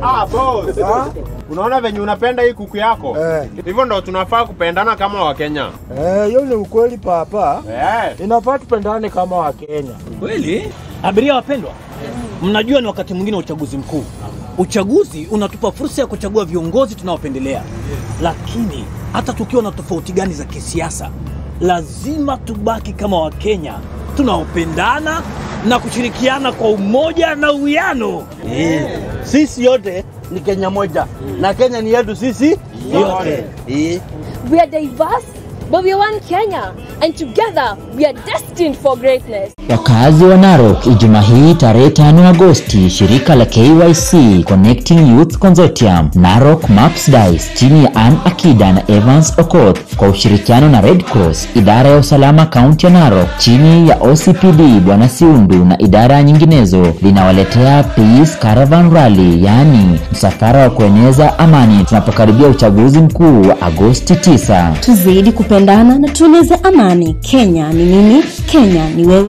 Ah, boss. Ah? Unaona venye unapenda hii kuku yako? Eh. Hivyo ndo tunafaa kupendana kama Wakenya. Eh, hiyo ni ukweli papa. Eh. Inafaa tupendane kama Wakenya. Kweli? Abiria wapendwa, mnajua ni wakati mwingine wa uchaguzi mkuu. Uchaguzi unatupa fursa ya kuchagua viongozi tunaopendelea, lakini hata tukiwa na tofauti gani za kisiasa, lazima tubaki kama Wakenya tunaopendana na kushirikiana kwa umoja na uwiano. Sisi yote ni Kenya moja na Kenya ni yetu sisi yote. Eh. We are diverse, but we are one Kenya, and together we are destined for greatness. Wakazi wa Narok Ijumaa hii tarehe 5 Agosti, shirika la KYC Connecting Youth Consortium Narok Maps Dice chini ya Ann Akida na Evans Okoth kwa ushirikiano na Red Cross, idara ya usalama kaunti ya Narok chini ya OCPD Bwana Siundu na idara nyinginezo linawaletea Peace Caravan Rally, yaani msafara wa kueneza amani tunapokaribia uchaguzi mkuu wa Agosti 9. tuzidi kupendana na tueneze amani. Kenya ni mimi, Kenya ni wewe.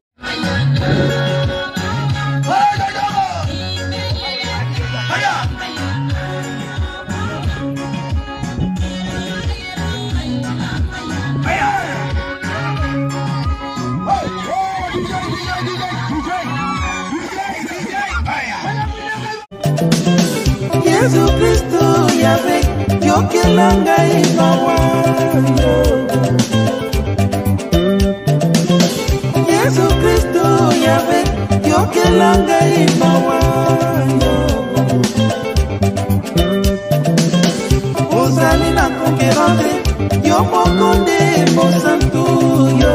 Yesu Kristo yabe yokelanga imawa Yesu Kristo yabe yokelanga imawa ozali na konkerante yo moko nde mosantu yo